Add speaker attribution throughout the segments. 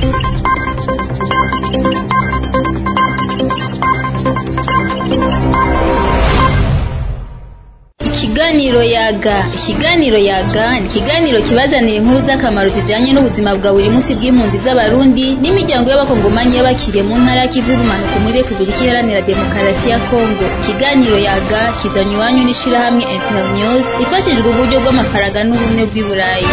Speaker 1: Ikiganiro yaga ikiganiro yaga ni ikiganiro kibazanira inkuru z'akamaro zijanye n'ubuzima bwa buri munsi bw'impunzi z'abarundi n'imiryango y'abakongomanyi y'abakiriye mu ntara y'ikivu y'ubumanuko muri repubulika iharanira demokarasi ya kongo ikiganiro yaga kizanye iwanyu n'ishirahamwe internews ifashijwe uburyo bw'amafaranga n'ubumwe bw'i burayi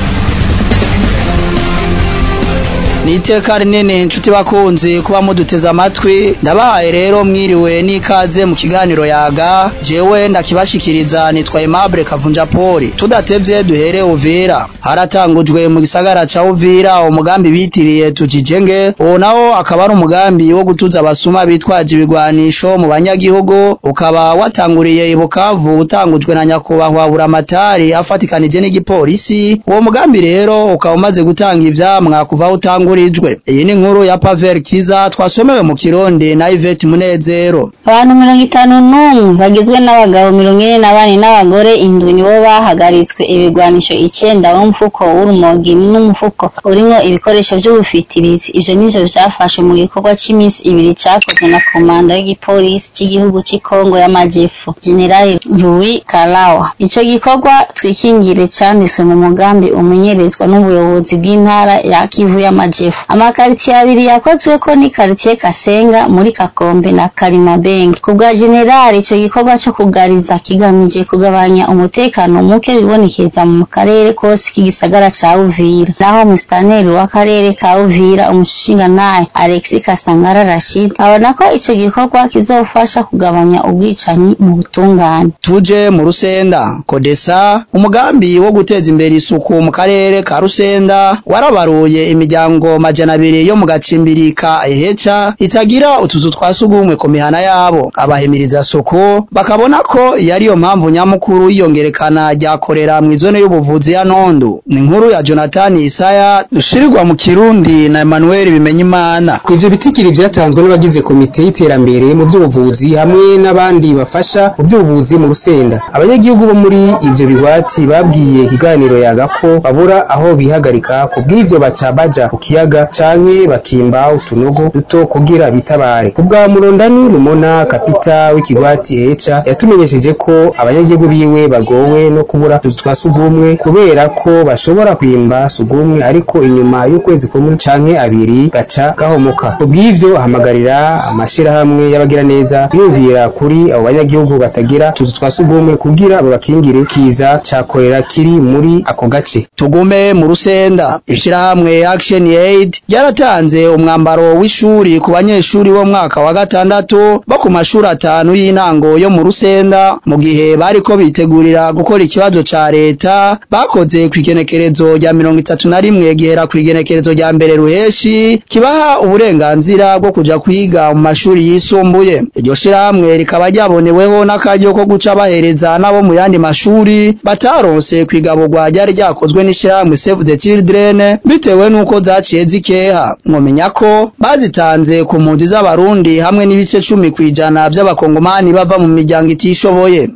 Speaker 2: ni iteka rinini inshuti bakunzi kuba muduteze amatwi ndabahaye rero mwiriwe n'ikaze mu kiganiro yaga jewe ndakibashikiriza nitwa Aimable Kavunja Poli tudatevye duhere Uvira haratangujwe mu gisagara ca Uvira umugambi bitiriye tujijenge uwo nawo akaba ari umugambi wo gutuza abasuma bitwaje ibigwanisho mu banyagihugu ukaba watanguriye i Bukavu utangujwe na nyakubahwa Buramatari afatikanije n'igipolisi uwo mugambi rero ukaba umaze gutanga ivyamwa kuva utangura urijwe iyi ni inkuru ya Pavel Kiza twasomewe mu Kirundi na Yvette Munezero
Speaker 3: abantu mirongo itanu n'umwe bagizwe n'abagabo mirongo ine na bane n'abagore indwi nibo bahagaritswe ibigwanisho icenda n'umufuko w'urumogi n'umufuko urimwo ibikoresho vy'ubufitirizi ivyo nivyo vyafashwe mu gikorwa c'iminsi ibiri cakozwe na komanda y'igipolisi c'igihugu c'i Kongo y'amajepfo General Louis Kalawa ico gikorwa twikingire canditswe mu mugambi umenyerezwa n'ubuyobozi bw'intara ya Kivu y'amajepfo amakaritsiye abiri yakozweko ni karitsiye Kasenga muri Kakombe na Karimabenge ku bwa generali ico gikorwa co kugariza kigamije kugabanya umutekano muke wibonekeza mu karere kose k'igisagara ca Uvira naho musitaneri w'akarere ka Uvira umushingantahe Alexis Kasangara Rashid abona ko ico gikorwa kizofasha kugabanya ubwicanyi mu butungane
Speaker 2: tuje mu Rusenda Kodesa umugambi wo guteza imbere isuku mu karere ka Rusenda warabaruye imiryango majana abiri yo mu gacimbiri ka Eheca itagira utuzu twa sugumwe ku mihana yabo abahimiriza suku bakabona ko yari yo mpamvu nyamukuru yiyongerekana ryakorera mu izone y'ubuvuzi ya Nondu ni inkuru ya Jonathan Isaya dushirirwa mu Kirundi na Emmanuel Bimenyimana
Speaker 4: ivyo bitigiri vyatanzwe n'abagize komite y'iterambere mu by'ubuvuzi hamwe n'abandi bafasha mu by'ubuvuzi mu Rusenda abanyagihugu bo muri ivyo bigwati babwiye ikiganiro yaga ko babura aho bihagarika kubw'ivyo baca baja ku kiyaga canke bakimba utunogo duto kugira bitabare kubwa Murondani Rumona kapita w'ikigwati Heca yatumenyesheje ko abanyagihugu biwe bagowe no kubura tuzu twa sugumwe kubera ko bashobora kwimba sugumwe ariko inyuma y'ukwezi kumwe canke abiri gaca gahomoka kubw'ivyo ahamagarira amashirahamwe y'abagira neza yumvira kuri abo banyagihugu batagira tuzu twa sugumwe kugira babakingire kiza cakorera kiri muri ako gace
Speaker 2: tugume mu Rusenda ishirahamwe Action Aid ryaratanze umwambaro w'ishuri ku banyeshuri bo mwaka wa gatandatu bo ku mashuri atanu y'intango yo mu Rusenda mu gihe bariko bitegurira gukora ikibazo ca leta bakoze kw'igenekerezo rya mirongo itatu na rimwe gihera kw'igenekerezo rya mbere ruheshi kibaha uburenganzira bwo kuja kwiga mu mashuri yisumbuye iryo shirahamwe rikaba ryaboneweho n'akaryo ko guca bahereza n'abo mu yandi mashuri bataronse kwigaburwa ryari ryakozwe n'ishirahamwe Save the Children bitewe n'uko zaciye zikeha mwomenya ko bazitanze ku mpunzi z'abarundi hamwe n'ibice cumi kw'ijana by'abakongomani bava mu miryango itishoboye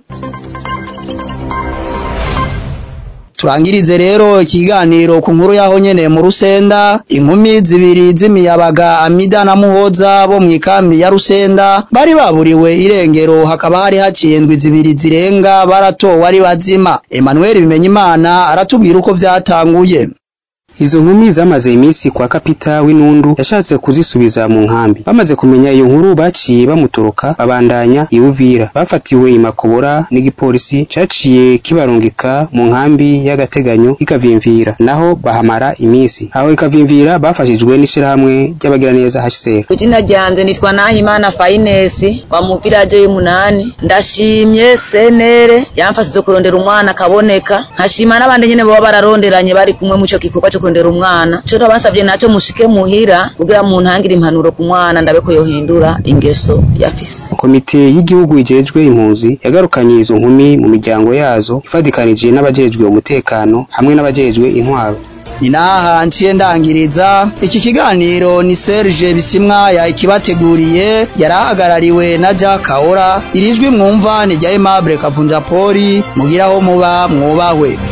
Speaker 2: turangirize rero ikiganiro ku nkuru yaho nyene mu Rusenda inkumi zibiri z'imiyabaga Amida na Muhoza bo mu ikambi ya Rusenda bari baburiwe irengero hakaba hari haciye indwi zibiri zirenga baratowe ari bazima Emmanuel Bimenyimana aratubwira uko vyatanguye
Speaker 4: Izo nkumi zamaze iminsi kwa kapita w'inundu yashatse kuzisubiza mu nkambi bamaze kumenya iyo nkuru baciye bamutoroka babandanya iwuvira bafatiwe imakobora n'igipolisi caciye kibarungika mu nkambi y'agateganyo ikavimvira naho bahamara iminsi aho ikavimvira bafashijwe n'ishirahamwe ry'abagiraneza HCR
Speaker 5: Izina ryanje nitwa Nahimana Fainesi wa mu village y'umunani ndashimye senere yamfashije kurondera umwana akaboneka nkashima n'abandi nyene baba bararonderanye bari kumwe mu ico gikorwa cyo kurondera umwana cyo nabasavye naco mushike muhira kugira mu ntangire impanuro ku mwana ndabe ko yohindura ingeso yafise
Speaker 4: komite y'igihugu ijejwe impunzi yagarukanye izo nkumi mu miryango yazo ifadikanije n'abajejwe umutekano hamwe n'abajejwe intwaro
Speaker 2: ni naha nciye ndangiriza iki kiganiro ni Serge Bisimwaya ikibateguriye yarahagarariwe na Jack Kaora irijwi mwumva ni rya Aimable Kavunja Poli mugiraho muba mwubahwe